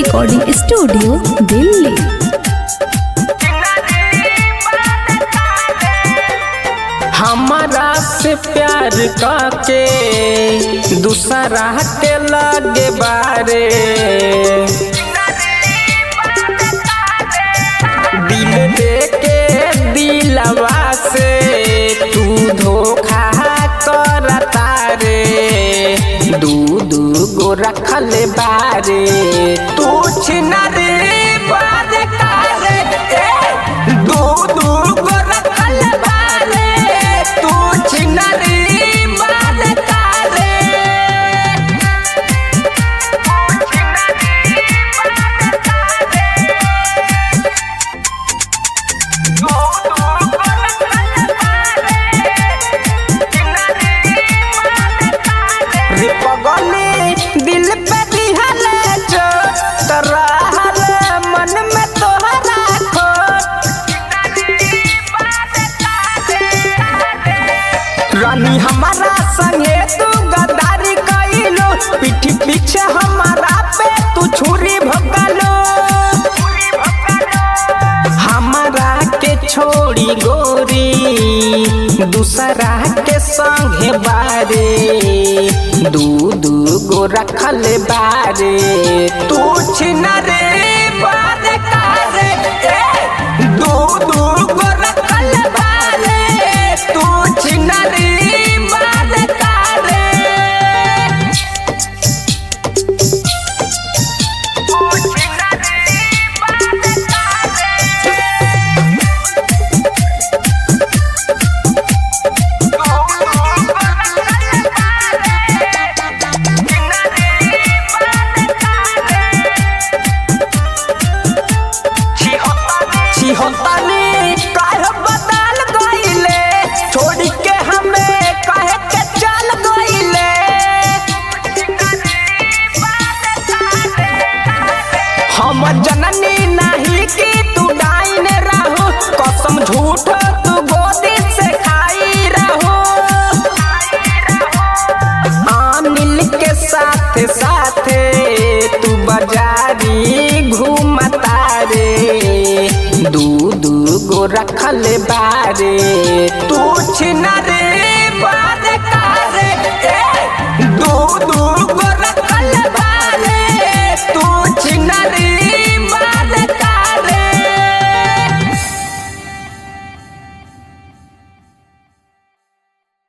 recording studio Delhi हमारा से प्यार करके दूसरा के लगे बारे दिल दे के दिलवा से तू धोखा करता रे दू दू गो रखल बारे तू छिनरी बार कारे ए, दू दू गो रखल बारे तू छिनरी बार कारे रे पगली दिल पे दिहल चोट रहल मन में तोहरा खोट रानी हमारा संगे तू गद्दारी कइलो पीठी पीछे हमारा पे तू छुरी भगलो हमारा के छोड़ी गोरी दूसरा के संगे बारे दू दू गो रखल बारे तू छिनरे बार कारे ए, दू दू गो रखल बारे तू छिनरी बार कारे छिहत्तनी काहे बदल गइले छोड़ के हमें काहे के चल गइले हम जननी नहीं कि तू डाइन रहू कसम झूठ तू गोदी से खाई रहू अनिल के साथ साथ तू बाजारी घूमता रे दू दू गो रखल बारे तू छिनरे